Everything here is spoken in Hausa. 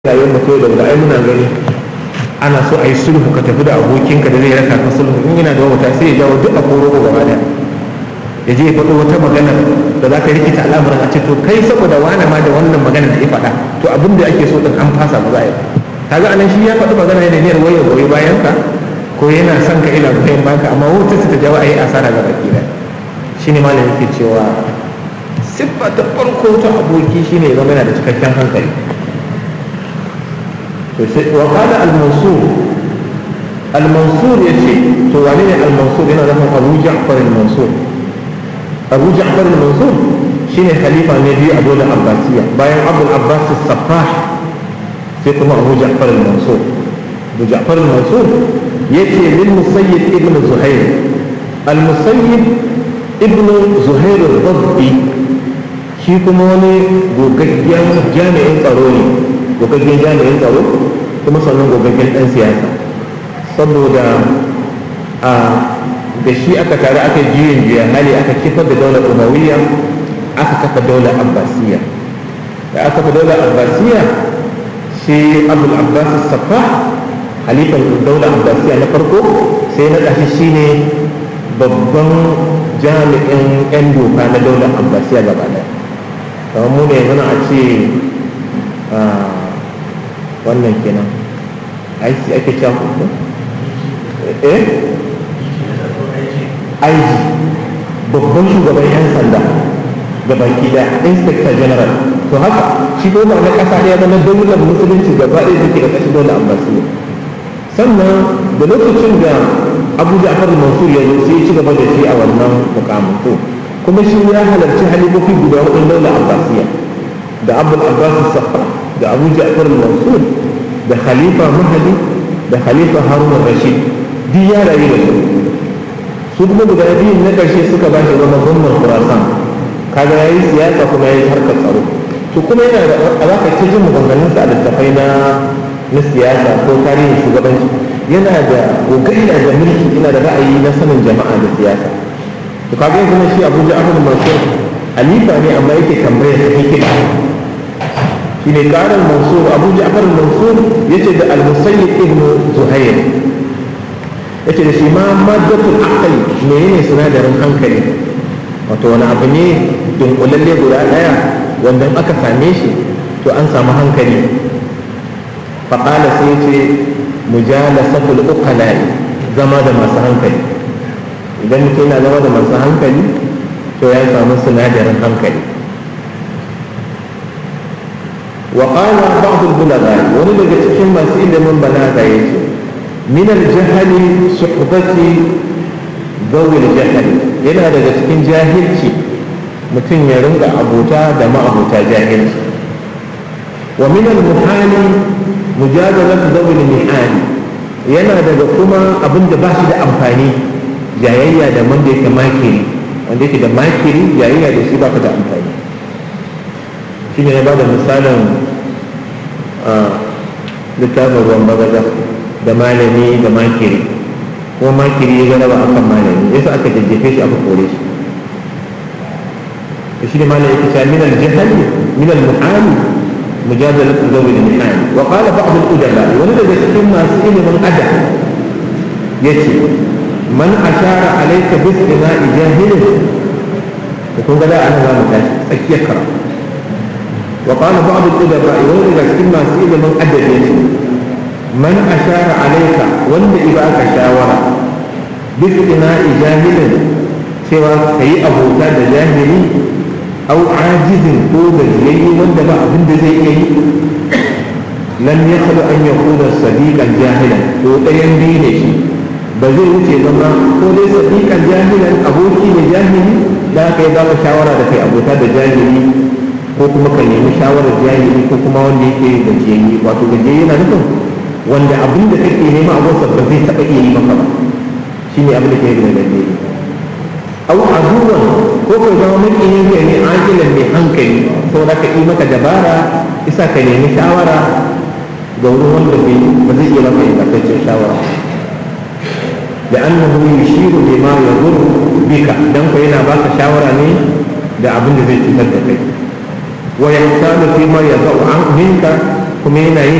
rayuwar mutum da wanda ai muna gani ana so a yi sulhu ka tafi da abokinka da zai raka ka sulhu in yana da wata sai ya jawo duk a koro gaba da ya je ya faɗo wata magana da za ta rikita al'amuran a ce to kai saboda wani ma da wannan magana da ya faɗa to abin da ake so din an fasa ba za a yi kaga anan shi ya faɗi magana ne niyyar wayar goyi bayan ka ko yana son ka ina goyon baka amma wata ta jawo a yi asara ga baki da shine malam yake cewa siffa ta farko ta aboki shine ya zama yana da cikakken hankali وقال المنصور المنصور يشي توانين المنصور هنا لهم أبو جعفر المنصور أبو جعفر المنصور شين خليفة النبي أبو العباسية باين أبو العباس الصفاح فيكم أبو جعفر المنصور أبو جعفر المنصور يأتي للمسيد ابن زهير المسيد ابن زهير الضبي shi kuma wani gogaggen jami'in tsaro ne gogaggen jami'in tsaro kuma sannan gogaggen ɗan siyasa saboda a da shi aka tare aka juyin juya hali aka kifar da daular umawiyya aka kafa daular abbasiyya da aka kafa daular abbasiyya shi abul abbas safa halifan daular abbasiyya na farko sai na ƙashi shine babban jami'in 'yan doka na daular abbasiyya gaba ɗaya kamar mu ne yanzu a ce wannan kenan aiki ake cewa kuma eh aiki babban shugaban yan sanda da baki da inspector general to haka shi ko ba na kasa ɗaya ba na daular musulunci gaba ɗaya da ke da kashi dole abbasiyya sannan da lokacin da abu ja'far mansur ya zo sai ya ci gaba da shi a wannan mukamin to kuma shi ya halarci halifofi guda hudun daular abbasiyya da abu abbas safa da abu ja'far mansur da khalifa mahadi da khalifa harun rashid duk ya rayu da su su kuma guda biyun na karshe suka ba shi zama gwamnan khurasan kaga yayi siyasa kuma yayi harkar tsaro to kuma yana da alaka ta jin maganganunsa a littafai na na siyasa ko tarihin shugabanci yana da gogari da mulki yana da ra'ayi na sanin jama'a da siyasa to kaga yanzu na shi abu ja'far mansur alifa ne amma yake tambayar ta hikima shine karan mansur abu ja'far mansur yace da al-musayyib ibn zuhair yace da shi ma maddatul aqli menene sinadarin hankali wato wani abu ne dunkulalle guda daya wanda aka same shi to an samu hankali faqala sai yace mujalasatul uqala zama da masu hankali idan mutum yana zama da masu hankali to ya samu sinadarin hankali wa qala ba'd al-bulagha wani daga cikin masu ilimin balaga yace min al-jahli suhbati zawi al-jahl yana daga cikin jahilci mutum ya ringa abota da ma'abota jahilci wa min al-muhali mujadalat zawi al-mihali yana daga kuma abin da ba shi da amfani jayayya da wanda yake makiri wanda yake da makiri jayayya da shi baka da amfani shi ne ya ba da misalin littafin ruwan bagaza da malami da makiri kuma makiri ya galaba akan malami yasa aka jajjefe shi aka kore shi shi ne malami yake cewa min al-jahali min al-muhali مجادلة ذوي المحال وقال بعض الأدباء ولد cikin masu ilimin adab yace man ashara alayka bi istina'i jahilin to kun ga da ana za mu tashi tsakiyar kara wa qala ba'd al-udaba wani daga cikin masu ilimin adabi ne man ashara alayka wanda iba ka shawara bi istina'i jahilin cewa kai abota da jahili au ajizin ko gajiyayye wanda ba abin da zai iya yi lam yakhlu an yakuna sadiqan jahilan to ɗayan biyu ne shi ba zai wuce zama ko dai sadiqan jahilan aboki ne jahili da aka yi baka shawara da kai abota da jahili ko kuma ka nemi shawarar jahili ko kuma wanda yake gajiyayye wato gajiyayye na nufin wanda abin da kake nema abota ba zai taɓa iya yi maka ba shine abin da ke da gajiyayye au aduwan ko ka zama makiyin zai ne ajilan mai hankali saboda ka yi maka dabara isa ka nemi shawara ga wurin wanda ba zai iya maka ingantaccen shawara لأنه يشير بما يضر بك دم فينا باك شاورا ني da abin da zai cutar da kai wa yahtalu fi ma yadau an minka kuma yana yin